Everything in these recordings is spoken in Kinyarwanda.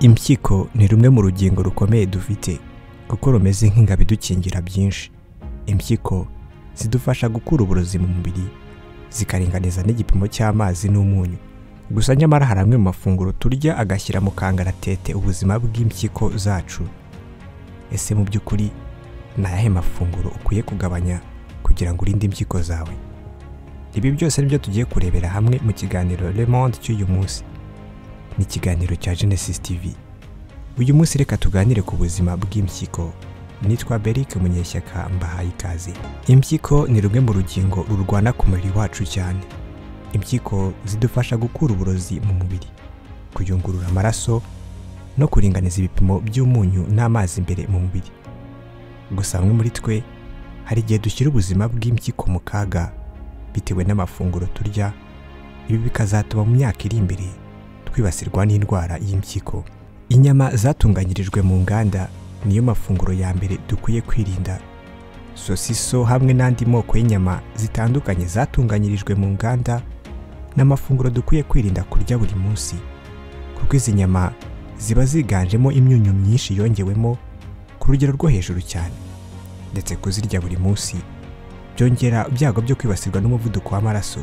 impyiko ni rumwe mu rugingo rukomeye dufite kuko rumeze nk'ingabo idukingira byinshi impyiko zidufasha gukura uburozi mu mubiri zikaringaniza n'igipimo cy'amazi n'umunyu gusa nyamara hari amwe mu mafunguro turya agashyira mu kangaratete ubuzima bw'impyiko zacu ese mu by'ukuri ni ayahe mafunguro ukwiye kugabanya kugira ngo urinde impyiko zawe ibi byose nibyo tugiye kurebera hamwe mu kiganiro Le Monde cy'uyu munsi ni ikiganiro cya Genesis TV uyu munsi reka tuganire ku buzima bw'impyiko nitwa Beric Munyeshyaka mbahaye ikaze impyiko ni rumwe mu rugingo rurwana ku mubiri wacu cyane impyiko zidufasha gukura uburozi mu mubiri kuyungurura amaraso no kuringaniza ibipimo by'umunyu n'amazi imbere mu mubiri gusa bamwe muri twe hari igihe dushyira ubuzima bw'impyiko mu kaga bitewe n'amafunguro turya ibi bikazatuma mu myaka iri imbere twibasirwa n'indwara y'impyiko inyama zatunganyirijwe mu nganda niyo mafunguro ya mbere dukwiye kwirinda sosiso hamwe n'andi moko y'inyama zitandukanye zatunganyirijwe mu nganda ni amafunguro dukwiye kwirinda kurya buri munsi kuko izi nyama ziba ziganjemo imyunyu myinshi yongewemo ku rugero rwo hejuru cyane ndetse kuzirya buri munsi byongera ibyago byo kwibasirwa n'umuvuduko w'amaraso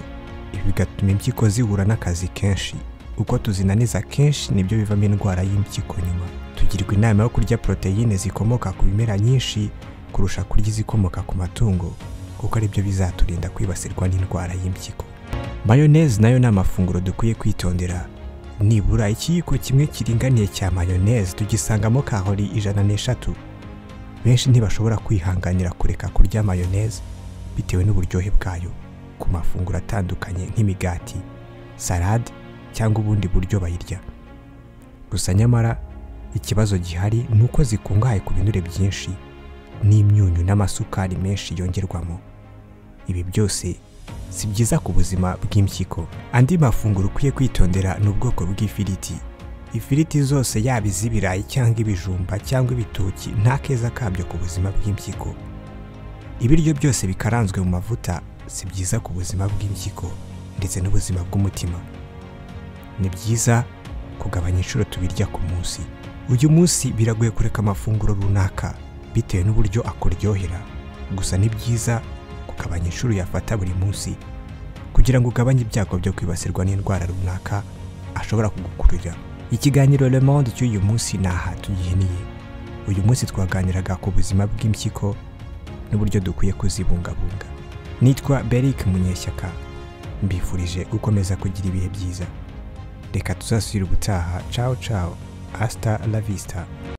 ibi bigatuma impyiko zihura n'akazi kenshi uko tuzinaniza kenshi nibyo bivamo indwara y'impyiko nyuma tugirwa inama yo kurya poroteyine zikomoka ku bimera nyinshi kurusha kurya izikomoka ku matungo kuko aribyo bizaturinda kwibasirwa n'indwara y'impyiko mayoneze nayo ni amafunguro dukwiye kwitondera nibura ikiyiko kimwe kiringaniye cya mayoneze tugisangamo kahori ijana n'eshatu benshi ntibashobora kwihanganira kureka kurya mayoneze bitewe n'uburyohe bwayo ku mafunguro atandukanye nk'imigati salade cyangwa ubundi buryo bayirya gusa nyamara ikibazo gihari ni uko zikungahaye ku binure byinshi n'imyunyu n'amasukari menshi yongerwamo ibi byose si byiza ku buzima bw'impyiko andi mafunguro ukwiye kwitondera ni ubwoko bw'ifiriti ifiriti zose yaba iz'ibirayi cyangwa ibijumba cyangwa ibitoki nta keza kabyo ku buzima bw'impyiko ibiryo byose bikaranzwe mu mavuta si byiza ku buzima bw'impyiko ndetse n'ubuzima bw'umutima ni byiza kugabanya inshuro tubirya ku munsi uyu munsi biragoye kureka amafunguro runaka bitewe n'uburyo akuryohera gusa ni byiza kugabanya inshuro yafata buri munsi kugira ngo ugabanye ibyago byo kwibasirwa n'indwara runaka ashobora kugukururira ikiganiro Le Monde cy'uyu munsi ni aha tugihiniye uyu munsi twaganiraga ku buzima bw'impyiko n'uburyo dukwiye kuzibungabunga nitwa Beric Munyeshyaka mbifurije gukomeza kugira ibihe byiza reka tuzasubire ubutaha cawo cawo asita la vista